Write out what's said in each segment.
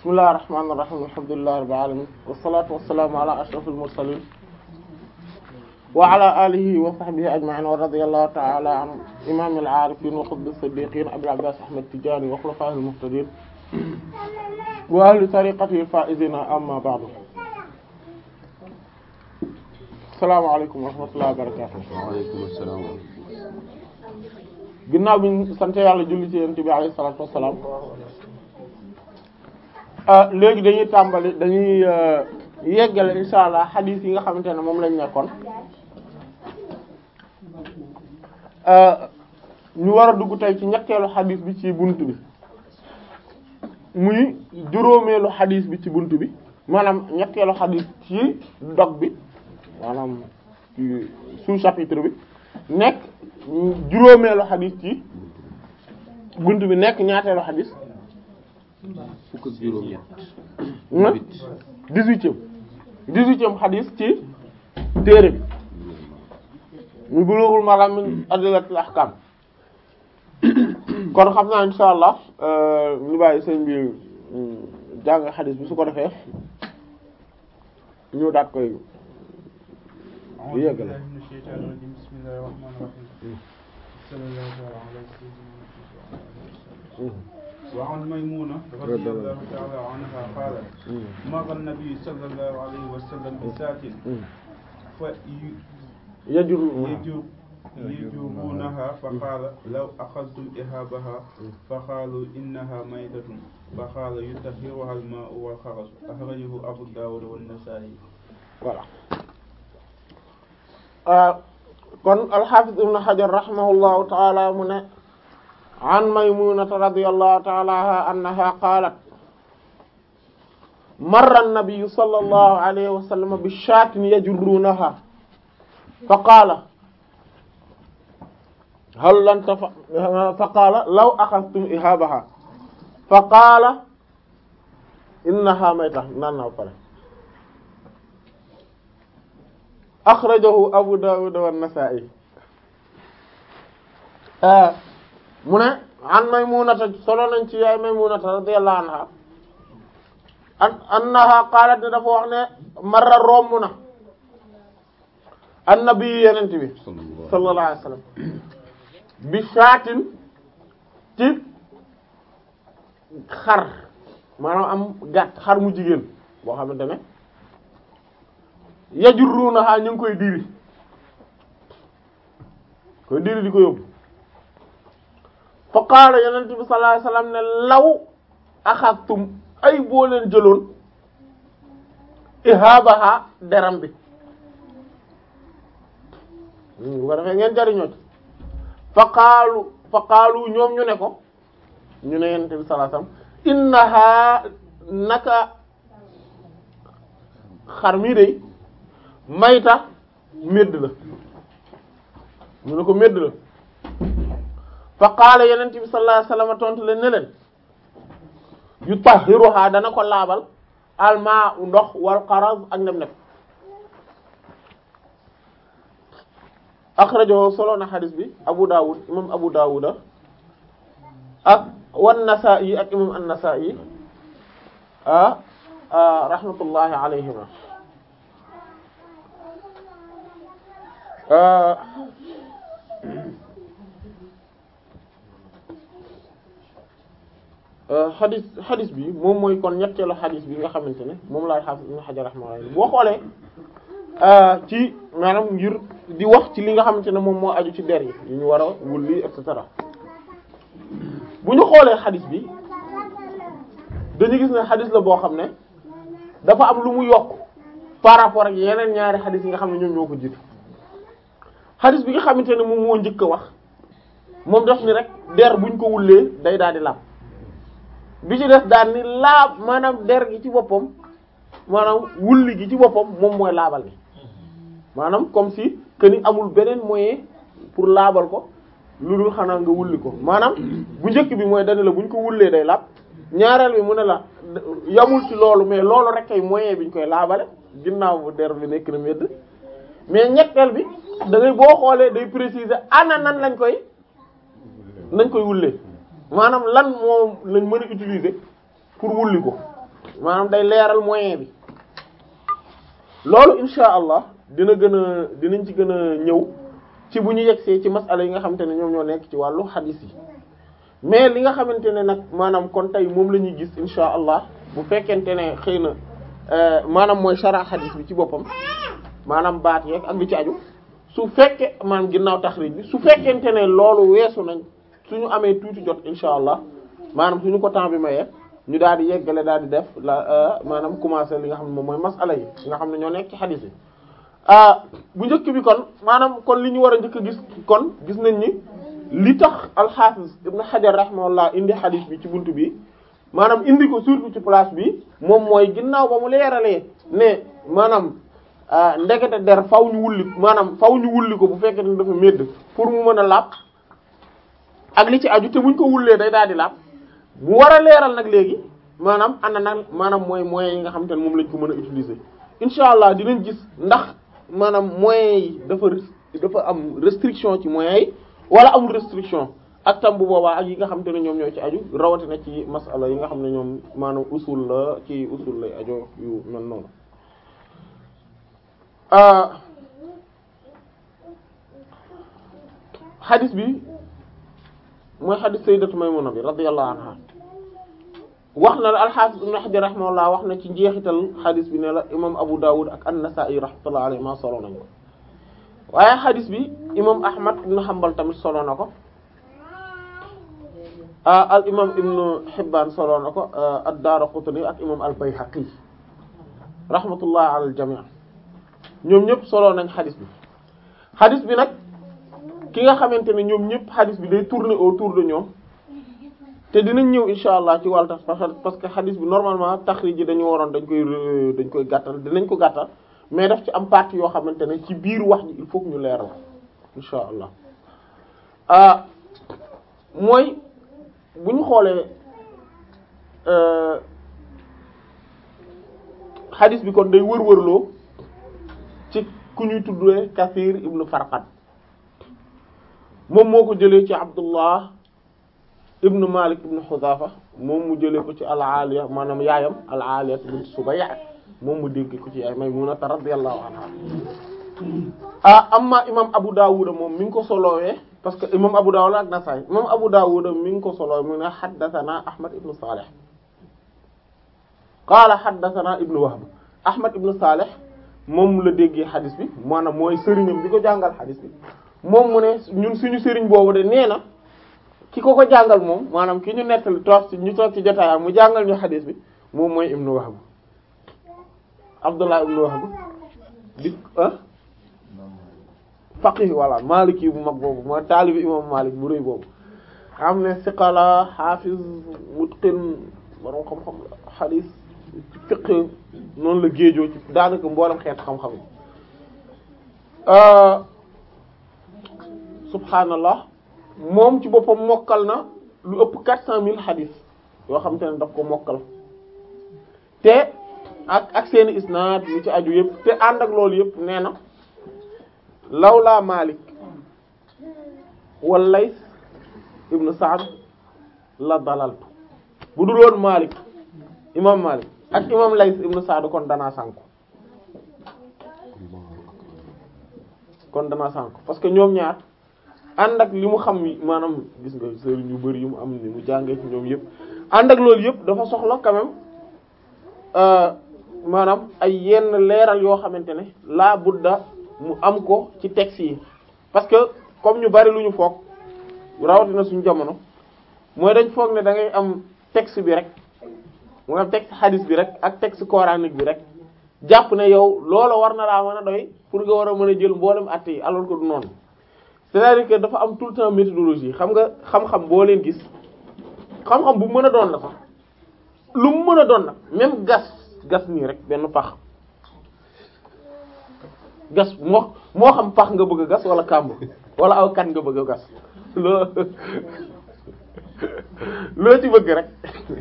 bismillahir rahmanir rahim alhamdulillahi rabbil alamin wassalatu wassalamu ala ashrafil mursalin wa ala alihi wa sahbihi ajma'in wa radiyallahu ta'ala an imamil arifin wa qutbis siddiqin abil abbas ahmad tijani wa khulafa'il muhtadin wa ahli tariqatihi faizina amma ba'du assalamu alaykum wa rahmatullahi wa barakatuh wa alaykum assalam ginnaaw bi ñu sant yàlla julli ci yonent bi alayhi salaatu wassalaam léegi dañuy tàmbali dañuy yeggale insha allah xadiis yi nga xamante ne moom lañ nekkoon ñu war a dugg tey ci ñetteelu xadiis bi ci bunt bi muy juróomeelu xadiis bi ci bunt bi maanaam ñetteelu xadiis ci dog bi maanaam ci sous-chapitre bi nekk juróomeelu xadis ci bunt bi nekk ñaateelu xadis fukk ak juróom ñett dix-huitième dix-huitième xadis ci téere bi ñu Bulughul Maram min adillatil ahkam kon xam naa insha allah ñu bàyyi sëñ bi jàng xadis bi su ko defee ñu daat koy أعوذ بالله من الشيطان الرجيم بسم الله الرحمن الرحيم صلى الله تعالى على سيدنا محمد وعن ميمونة رضي الله تعالى عنها قالت مر النبي صلى الله عليه وسلم بساة يجر يجرونها فقال لو أخذتم إهابها فقالوا إنها ميتة فقال يطهرها الماء والخرس أخرجه أبو داود والنسائي voilà kon alxafiz ibn xajar rahimahullahu taala mu ne an maymunata radiyallahu taala anha annaha qalat marra an-nabiy sallallahu alayhi wa sallam bi shaatin yajurrunaha fa qaala hal lan tafa fa qaala law axadtum ihaabaha fa qaala innaha mayta naan naa pare axrajahu Abu Dawud wa Nasa'i mu ne an Maymunata solo nañ ci yaay Maymunata radiyallahu anha an annaha qaalat ne dafa wax ne marra romb na annabi yenent bi sallallahu alayhi wasallam bi shaatin ci xar maanaam am gàtt xar mu jigéen boo xamante ne yajurrunaha ñu ngi koy diri koy diri di ko yóbbu fa qaala yonent bi sallallahu alayhi wasallam ne law axadtum ay boo leen jëloon ihaabaha deram bi bu ko defee ngeen jariñoo ci fa qaalu fa qaalu ñoom ñu ne ko ñu ne yonent bi sallallahu alayhi wasallam innaha naka xar mi dey mayta médd la ñu ne ko médd la fa qaala yenent bi sallallahu alayhi wasallam tontu leen ne leen yu tahhiruha dana ko laabal almaa u ndox wal qaraz ak nem nef akhrajahu solo na xadis bi abu dawud imam abu dawuda ak wan nasa'i ak imam an-nasa'i ah rahmatullahi alayhima xadis xadis bi moom mooy kon ñetteelu xadis bi nga xamante ne moom laay xaafis ibn Hajar rahimahullah boo xoolee ci maanaam ngir di wax ci li nga xamante ne moom moo aju ci der yi yu ñu war a wulli et cetera bu ñu xoolee xadis bi dañu gis ne xadis la boo xam ne dafa am lu mu yokk par rapport ak yeneen ñaari xadis yi nga xam ne ñoom ñoo ko jiitu xadis bi nga xamante ne moom moo njëkk a wax moom def ni rek der buñ ko wullee day daal di laab bi ci des daal ni laab maanaam der gi ci boppam maanaam wulli gi ci boppam moom mooy laabal gi maanaam comme si que ni amul beneen moyen pour laabal ko lu dul xanaa nga wulli ko maanaam bu njëkk bi mooy dani la buñ ko wullee day laab ñaareel bi mu ne la yamul ci loolu mais loolu rek ay moyen bi ñu koy laabale ginnaaw bu der bi nekk na medd mais ñetteel bi da ngay boo xoolee day préciser ana nan lañ koy nañ koy wullee maanaam lan moom lañ mën a utiliser pour wulli ko maanaam day leeral moyen bi loolu insha allah dina gën a dinañ ci gën a ñëw ci bu ñu yegsee ci masala yi nga xamante ne ñoom ñoo nekk ci wàllu xadiis yi mais li nga xamante ne nag maanaam kon tey moom la ñuy gis insha allah bu fekkente ne xëy na maanaam mooy shara xadiis bi ci boppam maanaam baat yeeg ak lu ci aju su fekkee maanaam ginnaaw taxrij bi su fekkente ne loolu weesu nañ suñu amee tuuti jot insha allah maanaam suñu ko temps bi mayee ñu daal di yeggale daal di def la maanaam commencer li nga xam ne moom mooy masala yi nga xam ne ñoo nekk ci xadiis yi bu njëkk bi kon maanaam kon li ñu war a njëkk a gis kon gis nañ ni li tax alxaafis ibn Hajar rahimahullah indi xadiis bi ci buntu bi maanaam indi ko surtout ci place bi moom mooy ginnaaw ba mu leeralee ne maanaam ndekete der faw ñu wulli maanaam faw ñu wulli ko bu fekkee ne dafa médd pour mu mën a laab ak li ci aju te buñ ko wullee day daal di laab mu war a leeral nag léegi maanaam ana nag maanaam mooy moyens yi nga xamante ne moom lañ ko mën a utiliser incha allah dinañ gis ndax maanaam moyens yi dafa dafa am restriction ci moyens yi wala amul restriction ak tam bu boobaa ak yi nga xamante ne ñoom ñoo ci aju rawatina ci masala yi nga xam ne ñoom maanaam usul la ci usul lay ajo yu mel noonu xadis bi mooy xadis sayyidatu Maymuna bi radiyallahu anha wax na la al-Hafiz ibn Hajar rahimahullah wax na ci njeexital xadis bi ne la imam Abu Dawud ak an-Nasa'i rahmatullahi alayhi ma solo nañ ko waaye xadis bi imam Ahmad ibn Hanbal tamit solo na ko al imam Ibn Hibban solo na ko ad-Daraqutni ak imam al-Bayhaqi rahmatullahi ala al-jami' ñoom ñëpp solo nañ xadis bi xadis bi nag ki nga xamante ne ñoom ñëpp xadis bi day tourner autour de ñoom te dinañ ñëw insha allah ci wàllu tax parce que xadis bi normalement taxrij ji dañu waroon dañ koy dañ koy gàttal dinañ ko gàttal mais daf ci am partie yoo xamante ne ci biir wax ji il faut que ñu leeral insha allah ah mooy bu ñu xoolee xadis bi kon day wër-wërloo ci ku ñuy tuddee Kathir ibnu Farqad moom moo ko jëlee ci Abdullah ibnu Malik ibnu Huzafa moom mu jëlee ko ci al-Aliya maanaam yaayam al-Aliya bint Subayya moom mu dégg ko ci yaay Maymuna radiyallahu anha ah amma imam Abu Dawud moom mi ngi ko solowee parce que imam Abu Dawud ak Nasaa'i imam Abu Dawud mi ngi ko solowee mu ne haddathana Ahmad ibnu Salih qaala haddathana ibnu Wahb Ahmad ibnu Salih moom la déggee xadis bi maanaam mooy sëriñam bi ko jàngal xadis bi moom mu ne ñun suñu sëriñ boobu de nee na ki ko ko jàngal moom maanaam ki ñu nettali toog ci ñu toog ci jotaayam mu jàngal ñu xadis bi moom mooy ibnu Wahb Abdullah ibnu Wahb di ah faqih walla maliki bu mag boobu mooy taalibi imam Malik bu rëy boobu xam ne siqala xaafiz mutqin borom xam-xam xadis ci fiqh noonu la géejoo ci daanaka mboolem xeet xam-xam yi subhaanallah moom ci boppam mokkal na lu ëpp quatre cent mille xadis yoo xam te ne daf ko mokkal te ak ak seeni isnaad yu ci aju yëpp te ànd ak loolu yëpp nee na lawlaa Malik wal Lays ibn Sa'd la dalaltu bu dul woon Malik imam Malik ak imam Lays ibn Sa'd kon danaa sànku kon danaa sànku parce que ñoom ñaar ànd ak li mu xam maanaam gis nga sëriñ yu bari yu mu am ni mu jàngee ci ñoom yëpp ànd ak loolu yëpp dafa soxla quand même maanaam ay yenn leeral yoo xamante ne laa budda mu am ko ci texte yi parce que comme ñu bari lu ñu foog rawatina suñu jamono mooy dañ foog ne da ngay am texte bi rek mu am texte hadith bi rek ak texte coranique bi rek jàpp ne yow loola war na laa mën a doy pour nga war a mën a jël mboolem at yi alors que du noonu c'est-à-dire que dafa am tout le temps méthodologie xam nga xam-xam boo leen gis xam-xam bu mën a doon la sax lu mu mën a doon nag même gas gas nii rek benn pax gas moo moo xam pax nga bëgg a gas wala kàmb wala aw kan nga bëgg a gas loo loo ci bëgg rek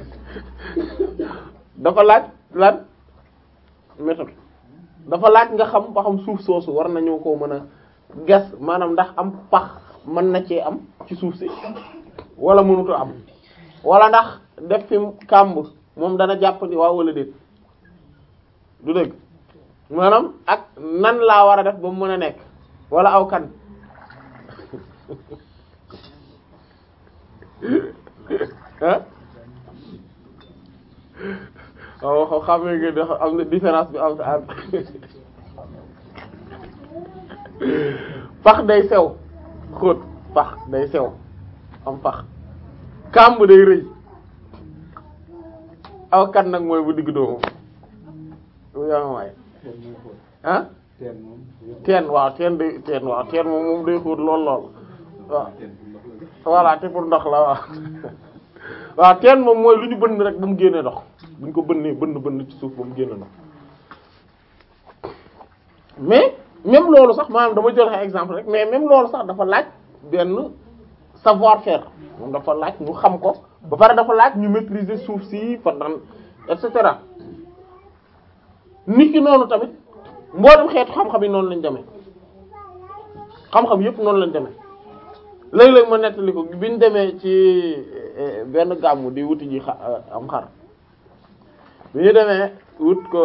dafa laaj laaj méthode dafa laaj nga xam ba xam suuf soosu war nañoo ko mën a gas maanaam ndax am pax mën na cee am ci suuf si wala mënutu am wala ndax def fi kàmb moom dana jàppandi waaw wala déet du dëgg maanaam ak nan laa war a def ba mu mën a nekk wala aw kan ah waaw xam nga ne am na différence bi am sa pax day sew xóot pax day sew am pax kàmb day rëy aw kan nag mooy bu digg doomu bu yama waay ah teen waaw teen day teen waaw teen moom moom day xóot lool lool waaw voilà te pour ndox la waaw waaw teen moom mooy lu ñu bënn rek ba mu génnee ndox bu ñu ko bënnee bënn bënn ci suuf ba mu génne ndox mais même loolu sax maanaam dama joxe exemple rek mais même loolu sax dafa laaj benn savoir-faire moom dafa laaj ñu xam ko ba pare dafa laaj ñu maîtriser suuf si pendant et cetera nit ki noonu tamit mboolem xeetu xam-xam yi noonu lañ demee xam-xam yépp noonu lañ demee léeg-léeg ma nettali ko bi ñu demee ci benn gàmmu di wuti ji xa am xar bi ñu demee wut ko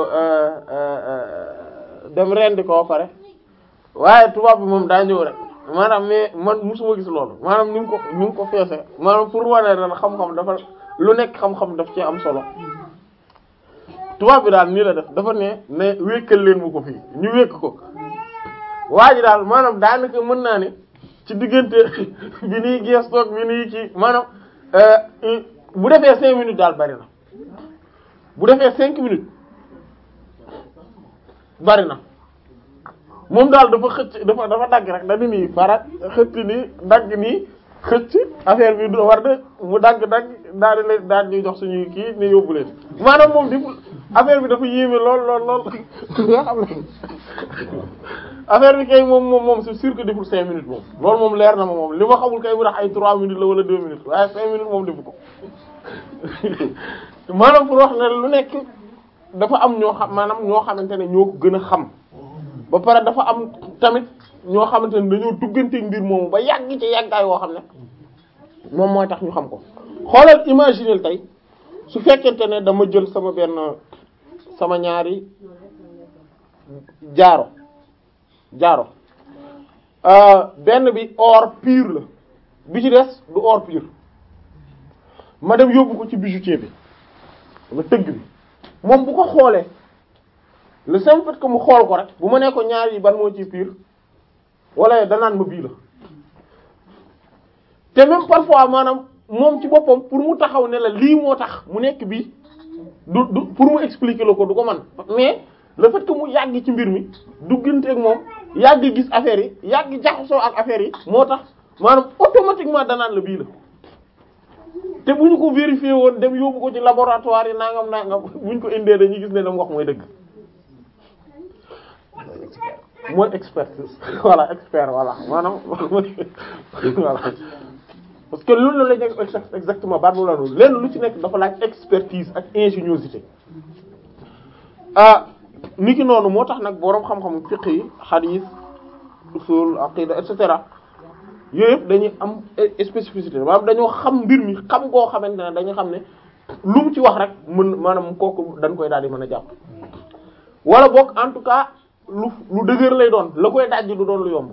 dem rendi ko pare waaye tubaab bi moom daa ñëw rek maanaam mais man musuma gis loolu maanaam ni mu ko ni mu ko feese maanaam pour wane na xam-xam dafa lu nekk xam-xam daf ci am solo tubaab bi daal nii la def dafa ne ne wékkal leen mu ko fii ñu wékk ko waa ji daal maanaam daanaka mën naa ne ci diggante bi nii gestoog bi nii ci maanaam bu defee cinq minutes daal bari na bu defee cinq minutes bari na moom daal dafa xëcc dafa dafa dagg rek dañu nii farat xëcc nii dagg nii xëcc affaire bi du war de mu dagg dagg daal di leen daal di jox suñuy kii ne yóbbu leen maanaam moom di affaire bi dafa yéeme lool lool lool nga xam ne affaire bi kay moom moom moom c'est sûr que deful cinq minutes moom loolu moom leer na ma moom li ma xamul kay bu tax ay trois minutes la wala deux minutes waaye cinq minutes moom defu ko maanaam pour wax ne lu nekk dafa am ñoo xam maanaam ñoo xamante ne ñoo ko gën a xam ba pare dafa am tamit ñoo xamante ne dañoo dugganteeg mbir moomu ba yàgg ci yàggaay woo xam ne moom mooy tax ñu xam ko xoolal imaginer tey su fekkente ne dama jël sama benn sama ñaari jaaro jaaro benn bi or pur la bi ci des du or pur ma dem yóbbu ko ci bijoutier bi ma tëgg bi moom bu ko xoolee le simple fait que mu xool ko rek bu ma nee ko ñaar yi ban moo ci pur wala danaan ma bii la te même parfois maanaam moom ci boppam pour mu taxaw ne la lii moo tax mu nekk bii du du pour mu expliquer la ko du ko man mais le fait que mu yàgg ci mbir mi duggante ak moom yàgg gis affaire yi yàgg jaxasoo ak affaire yi moo tax maanaam automatiquement danaan la bii la te bu ñu ko vérifier woon dem yóbbu ko ci laboratoire yi nangam nangam bu ñu ko indee dañuy gis ne la mu wax mooy dëgg mooy expertise voilà expert voilà maanaam voilà parce que loolu la lañ exactement baat boobu la noonu lenn lu ci nekk dafa laaj expertise ak ingéniosité ah ni ki noonu moo tax nag boroom xam-xam fiqh yi hadith usul aqida et cetera yooyu yëpp dañuy am spécificité maanaam dañoo xam mbir mi xam koo xamante ne dañu xam ne lu mu ci wax rek mën maanaam kooku dañ koy daal di mën a jàpp wala boog en tout cas lu lu dëgër lay doon la koy dajji du doon lu yomb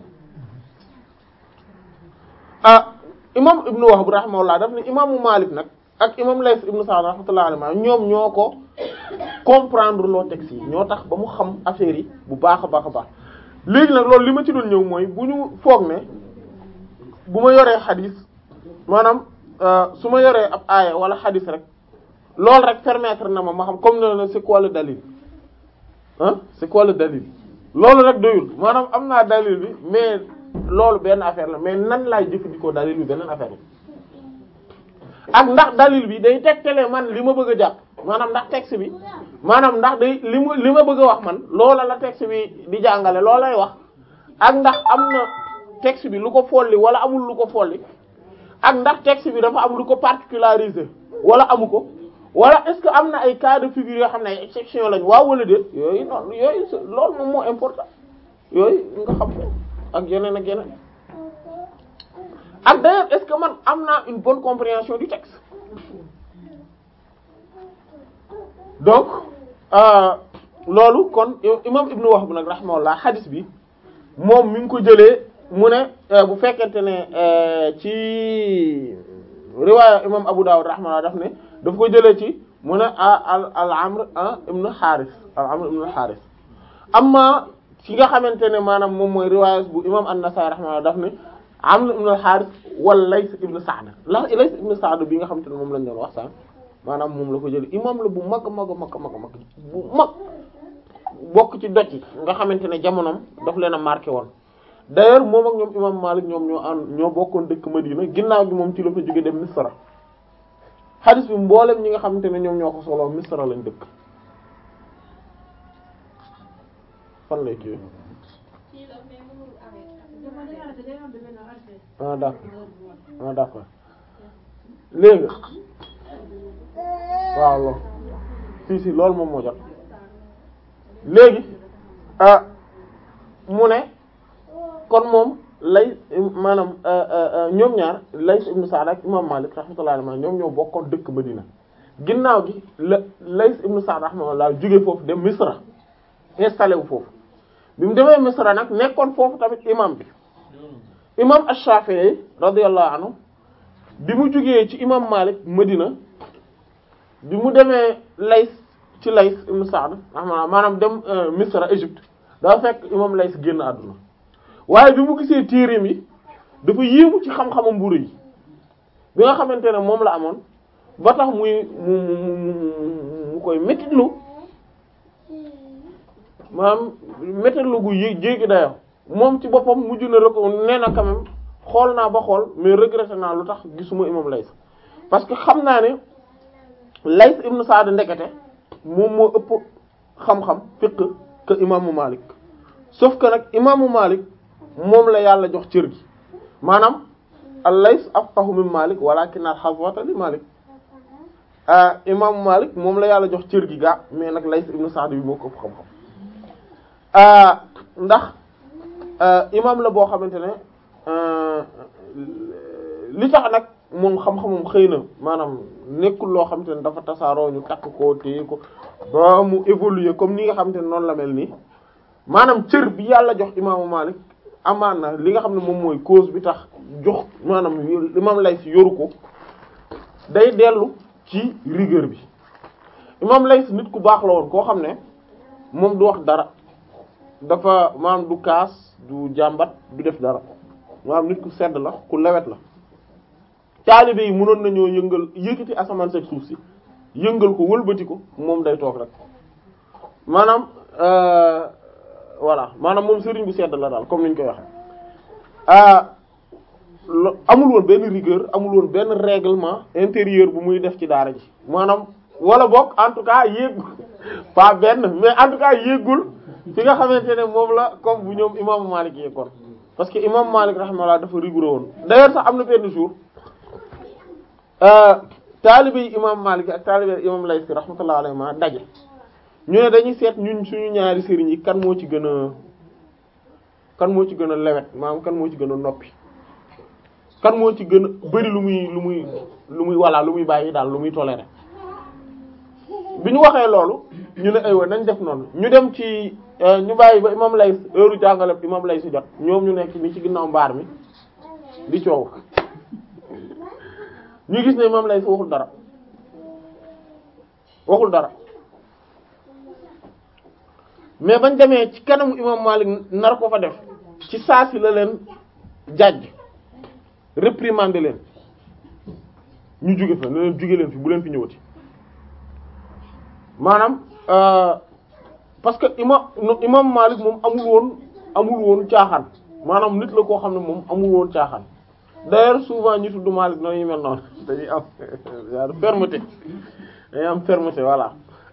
ah imam ibnu Wahb rahimahullah daf ne imaamu Malik nag ak imam Layth ibnu Sa'd rahmatullahi alayhi ñoom ñoo ko comprendre loo texte yi ñoo tax ba mu xam affaire yi bu baax a baax a baax léegi nag loolu li ma ci doon ñëw mooy bu ñu foog ne bu ma yoree xadis maanaam su ma yoree ab aaya wala xadis rek loolu rek permettre na ma ma xam comme ne na c'est quoi le dalil ah c'est quoi le dalil loolu rek doyul maanaam am naa dalil bi mais loolu benn affaire la mais nan laay jëfandikoo dalil bi beneen affaire la ak ndax dalil bi day tegtale man li ma bëgg a jàpp maanaam ndax texte bi maanaam ndax day li ma li ma bëgg a wax man loola la texte bi di jàngale loolay wax ak ndax am na texte bi lu ko folli wala amul lu ko folli ak ndax texte bi dafa am lu ko particularisé wala amu ko wala est-ce que am na ay cas de figure yoo xam ne ay exception lañ waaw wala déet yooyu noonu yooyu loolu moom moo important yooyu nga xam ko ak yeneen ak yeneen ak d'ailleurs est-ce que man am naa une bonne compréhension du texte donc loolu kon imam ibnu Wahb nag rahimahullah hadith bi moom mi ngi ko jëlee mu ne bu fekkente ne ci riwaaya imam Abu Dawud rahimahullah daf ne daf ko jëlee ci mu ne al al Amr ibnu Haris al Amr ibnu Haris amma ci nga xamante ne maanaam moom mooy riwaaya bu imam An-Nasa'i rahimahullah daf ne Amr ibnu Haris wala Lays ibnu Sa'd la Lays ibnu Sa'd bi nga xamante ne moom lañ doon wax sànq maanaam moom la ko jëlee imam la bu mag mag mag mag mag bu mag bokk ci doj yi nga xamante ne jamonoom daf leen a marqué woon d'ailleurs moom ak ñoom imam Malik ñoom ñoo ànd ñoo bokkoon dëkk Madina ginnaaw gi moom ci la fa jóge dem Misra hadith bi mboolem ñi nga xamante ne ñoom ñoo ko solo Misra lañ dëkk fan lay kii ah d'accord ah d'accord léegi waaw loolu si si loolu moom moo jot léegi ah mu ne kon moom lay maanaam ñoom ñaar Lays ibn Sa'd ak imam Malik rahmatullahi alayhi ñoom ñoo bokkoon dëkk Madina ginnaaw gi la Lays ibn Sa'd rahmatullah jóge foofu dem Misra installé wu foofu bi mu demee Misra nag nekkoon foofu tamit imam bi imam Ash-Shafi'i radiyallahu anhu bi mu jógee ci imam Malik Madina bi mu demee Lays ci Lays ibn Sa'd rahmatullah maanaam dem Misra Égypte daa fekk imam Lays génn àdduna waaye bi mu gisee téereem yi dafa yéemu ci xam-xamam mburu yi bi nga xamante ne moom la amoon ba tax muy mu mu mu mu koy métitlu maanaam métitlu gu yé jéegi dayo moom ci boppam mujj na rek nee na quand même xool naa ba xool mais regretté naa lu tax gisuma imam Lays parce que xam naa ne Lays ibn Sa'd ndekete moom moo ëpp xam-xam fiqh que imaamu Malik sauf que nag imaamu Malik moom la yàlla jox cër gi maanaam al-Lays afqahu min Malik walakin al-hazwata li Malik imaamu Malik moom la yàlla jox cër gi gaa mais nag Lays ibn Sa'd bi moo ko ëpp xam-xam ndax imaam la boo xamante ne li tax nag moom xam-xamam xëy na maanaam nekkul loo xamante ne dafa tasaaroo ñu takk ko téye ko ba mu évoluer comme ni nga xamante ne noonu la mel nii maanaam cër bi yàlla jox imaamu Malik amaan na li nga xam ne moom mooy cause bi tax jox maanaam imaam Lays yoru ko day dellu ci rigueur bi imaam Lays nit ku baax la woon koo xam ne moom du wax dara dafa maanaam du kaas du jàmbat du def dara maanaam nit ku sedd la ku lewet la taalibe yi mënoon nañoo yëngal yëkkati asamaan sek suuf si yëngal ko wëlbati ko moom day toog rek maanaam voilà maanaam moom sëriñ bu sedd la daal comme ni ñu koy waxee amul woon benn rigueur amul woon benn règlement intérieur bu muy def ci daara ji maanaam wala bokk en tout cas yéegul pas benn mais en tout cas yéegul fi nga xamante ne moom la comme bu ñoom imaamu Malik yéegoon parce que imaamu Malik rahimahullah dafa rigoureux woon d'ailleurs sax am na benn jour taalibe yi imaamu Malik ak taalibe imam Layth rahmatullah alayhi ma daje ñu ne dañuy seet ñun suñu ñaari sëriñ yi kan moo ci gën a kan moo ci gën a lewet maanaam kan moo ci gën a noppi kan moo ci gën a bari lu muy lu muy lu muy walla lu muy bàyyi daal lu muy tolérer bi ñu waxee loolu ñu ne aywa nañ def noonu ñu dem ci ñu bàyyi ba imam Layth heure jàngale imam Layth si jot ñoom ñu nekk ni ci ginnaaw mbaar mi di coow ñu gis ne imam Layth waxul dara waxul dara mais bañ demee ci kanamu imam Malik nar ko fa def ci saa si la leen jàjj réprimander leen ñu jóge fa ne leen jóge leen fi bu leen fi ñëwati maanaam parce que imam imam Malik moom amul woon amul woon caaxaan maanaam nit la koo xam ne moom amul woon caaxaan d'ailleurs souvent ñu tudd Malik noonu yu mel noonu dañuy am fermeté dañuy am fermeté voilà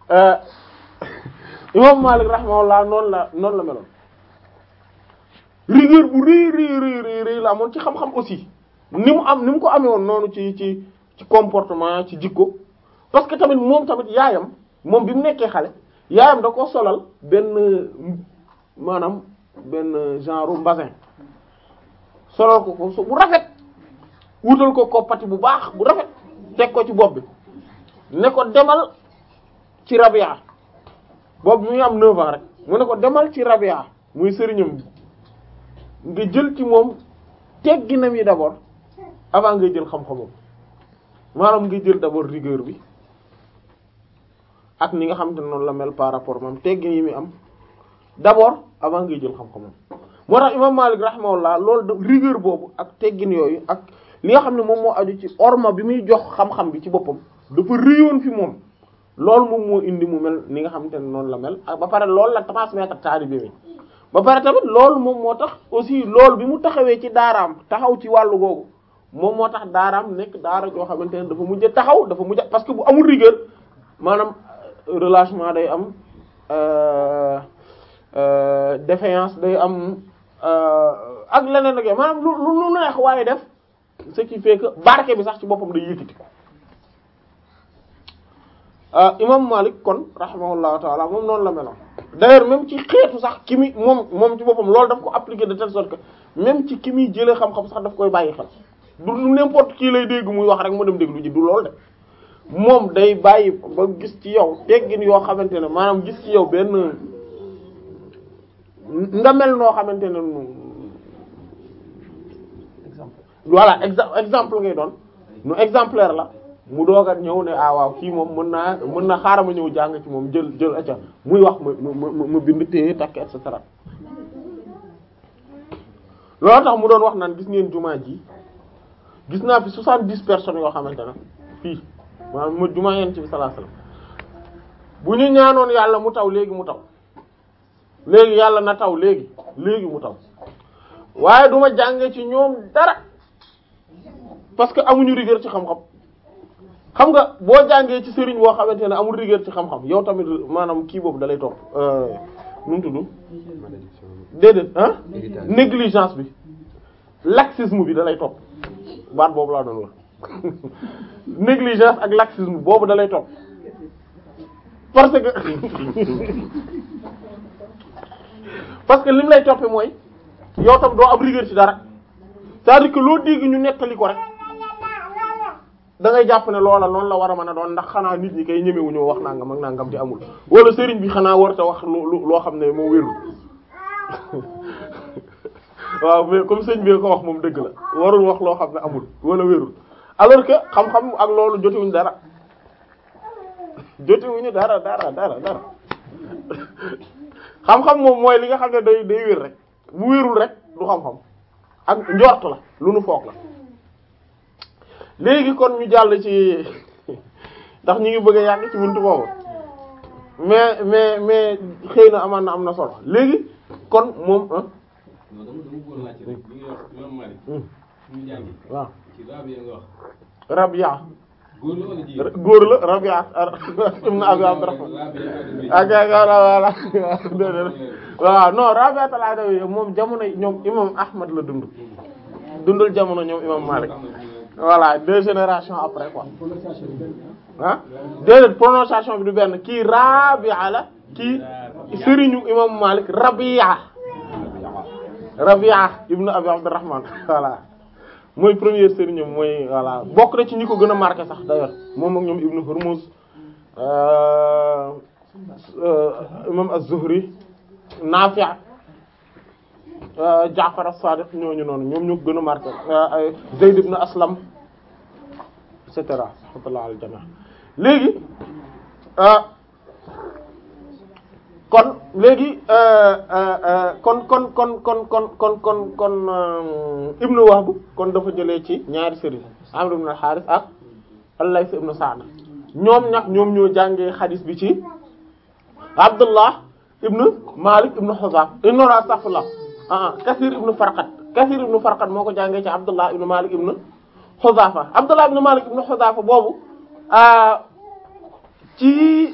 imam Malik rahimahullah noonu la noonu la meloon rigueur bu rëy rëy rëy rëy la amoon ci xam-xam aussi ni mu am ni mu ko amee woon noonu ci ci ci comportement ci jikko parce que tamit moom tamit yaayam moom bi mu nekkee xale yaayam da ko solal benn maanaam benn genre mbasin solal ko ko bu rafet wutal ko koppati bu baax bu rafet teg ko ci bopp bi ne ko demal ci Rabia boobu mi ngi am 9 ans rek mu ne ko demal ci Rabia muy sëriñam nga jël ci moom tegginam yi d'abord avant ngay jël xam-xamam maanaam nga jël d'abord rigueur bi ak ni nga xam te noonu la mel par rapport moom teggin yi muy am d'abord avant ngay jël xam-xamam moo tax imam Malik rahimahullah loolu de rigueur boobu ak teggin yooyu ak li nga xam ne moom moo aju ci orma bi muy jox xam-xam bi ci boppam dafa réyoon fi moom loolu moom moo indi mu mel ni nga xamante ne noonu la mel ak ba pare loolu la transmettre taalibe bi ba pare tamit loolu moom moo tax aussi loolu bi mu taxawee ci daaraam taxaw ci wàllu googu moom moo tax daaraam nekk daara joo xamante ne dafa mujj taxaw dafa mujj parce que bu amul rigueur maanaam relâchement day am euh euh défaillance day am ak leneen ak maanaam lu lu lu neex waaye def ce qui fait que barke bi sax ci boppam day yëkkati ko imam Malik kon rahimahullahu taala moom noonu la meloon d'ailleurs même ci xeetu sax ki muy moom moom ci boppam loolu daf ko appliquer de telle sorte que même ci ki muy jëlee xam-xam sax daf koy bàyyi xel du n'importe qui lay dégg muy wax rek mu dem déglu ji du loolu de moom day bàyyi ba gis ci yow teggin yoo xamante ne maanaam gis ci yow benn nga mel noo xamante ne voilà exemple exemple ngay doon nu exemplaire la mu doog a ñëw ne ah waaw kii moom mën naa mën na xaaral ma ñëw jàng ci moom jël jël acca muy wax ma ma ma bind téye takk et cetera loolu tax mu doon wax naan gis ngeen jumaa ji gis naa fi soixante-dix personnes yoo xamante ne fii maanaam ma jumaa yeen ci bi sallallahu alayhi wasallam bu ñu ñaanoon yàlla mu taw léegi mu taw léegi yàlla na taw léegi léegi mu taw waaye duma jànge ci ñoom dara parce que amuñu rigueur ci xam-xam xam nga boo jàngee ci sëriñ boo xamante ne amul rigueur ci xam-xam yow tamit maanaam kii boobu dalay topp nu mu tudd déedéet ah négligence bi laxisme bi dalay topp baat boobu laa doon wax négligence ak laxisme boobu dalay topp parce que parce que lim lay toppee mooy yow tam doo am rigueur ci dara c'est-à-dire que loo dégg ñu nettali ko rek da ngay jàpp ne loola noonu la war a mën a doon ndax xanaa nit ñi kay ñemewuñu wax nangam ak nangam di amul wala sëriñ bi xanaa warta wax lu loo xam ne moo wérul waaw mais comme sëñ bi ko wax moom dëgg la warul wax loo xam ne amul wala wérul alors que xam-xam ak loolu jotewuñu dara jotewuñu dara dara dara dara xam-xam moom mooy li nga xam ne day day wér rek bu wérul rek du xam-xam ak njort la lu nu foog la léegi kon ñu jàll ci ndax ñu ngi bëgg a yàgg ci buntu boobu mais mais mais xëy na amaan na am na solo léegi kon moom ah. non dama dama bëggoon laajte rek li nga wax imam Malik. ñu jàngi. waaw ci Rabia nga wax. Rabia. góor la wala jigéen. góor la Rabia ibn Abi Abdurrahman ak wala wala waaw non Rabia al-Adawi moom jamono ñoom imam Ahmad la dund dundul jamono ñoom imam Malik voilà deux générations après quoi ah déedéet prononciation bi du benn kii Rabia la kii sëriñu imam Malik Rabia Rabia ibn Abi Abdurrahman voilà mooy premier sëriñam mooy voilà bokk na ci ñi ko gën a marqué sax d'ailleurs moom ak ñoom Ibn Hurmuz imam Az-Zuhri Nafi' Ja'far as-Sadiq ñooñu noonu ñoom ñoo ko gën a marqué Zayd ibn Aslam et cetera rahmatullah al jami' léegi kon léegi kon kon kon kon kon kon kon kon ibnu Wahb kon dafa jëlee ci ñaari sëriñ Amr ibn al-Harith ak al-Layth ibn Sa'd ñoom nag ñoom ñoo jàngee xadis bi ci Abdullah ibn Malik ibn Huzaf non astaghfirullah ah Kasir ibn Farqad Kasir ibn Farqad moo ko jàngee ci Abdullah ibn Malik ibn Huzafa Abdullah ibn Malik ibn Huzafa boobu ci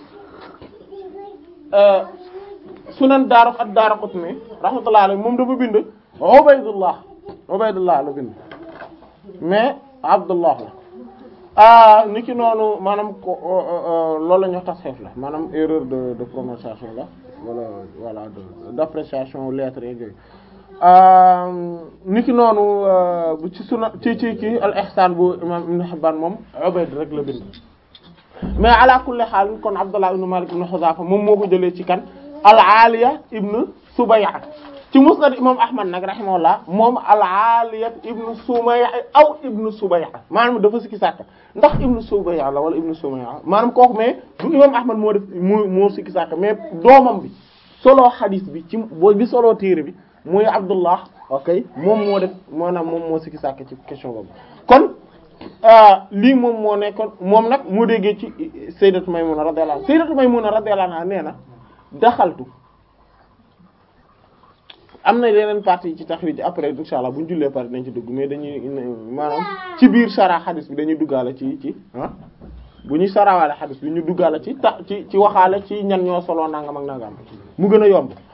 sunan daaru ak Daaraqutni rahmatullahi alayhi moom dafa bind Ubaydullah Ubaydullah la bind mais Abdullah la ah ni ki noonu maanaam ko loolu la ñu wax tasxeef la maanaam erreur de de prononciation la wala voilà de d'appréciation lettres yeeg yooyu ni ki noonu bu ci suna ci ci ci al ihsan bu imam Ibn Hibban moom Ubayd rek la bind mais ala kulli haal kon Abdullah ibn Malik ibn Huzafa moom moo ko jëlee ci kan al-Aliya ibn Subay'a ci musnad imam Ahmad nag rahimahullah moom al-Aliya ibn Sumay'a aw ibn Subay'a maanaam dafa sikki sàkk ndax ibn Subay'a la wala ibn Sumay'a maanaam kooku mais du imam Ahmad moo def moo moo sikki sàkk mais doomam bi solo xadis bi ci boo bi solo téere bi muy Abdullah ok moom moo def maanaam moom moo sikki sàkk ci question boobu kon lii moom moo nekkoon moom nag moo déggee ci Sayyidatu Maymuna radiyallahu anha Sayyidatu Maymuna radiyallahu anha nee na daxaltu am na yeneen partie ci taxrij après insha allah bu ñu jullee pare dañ ci dugg mais dañuy maanaam ci biir sara xadis bi dañuy duggaale ci ci ah bu ñuy sarawaale xadis bi ñu duggaale ci ta ci ci waxaale ci ñan ñoo solo nangam ak nangam mu gën a yomb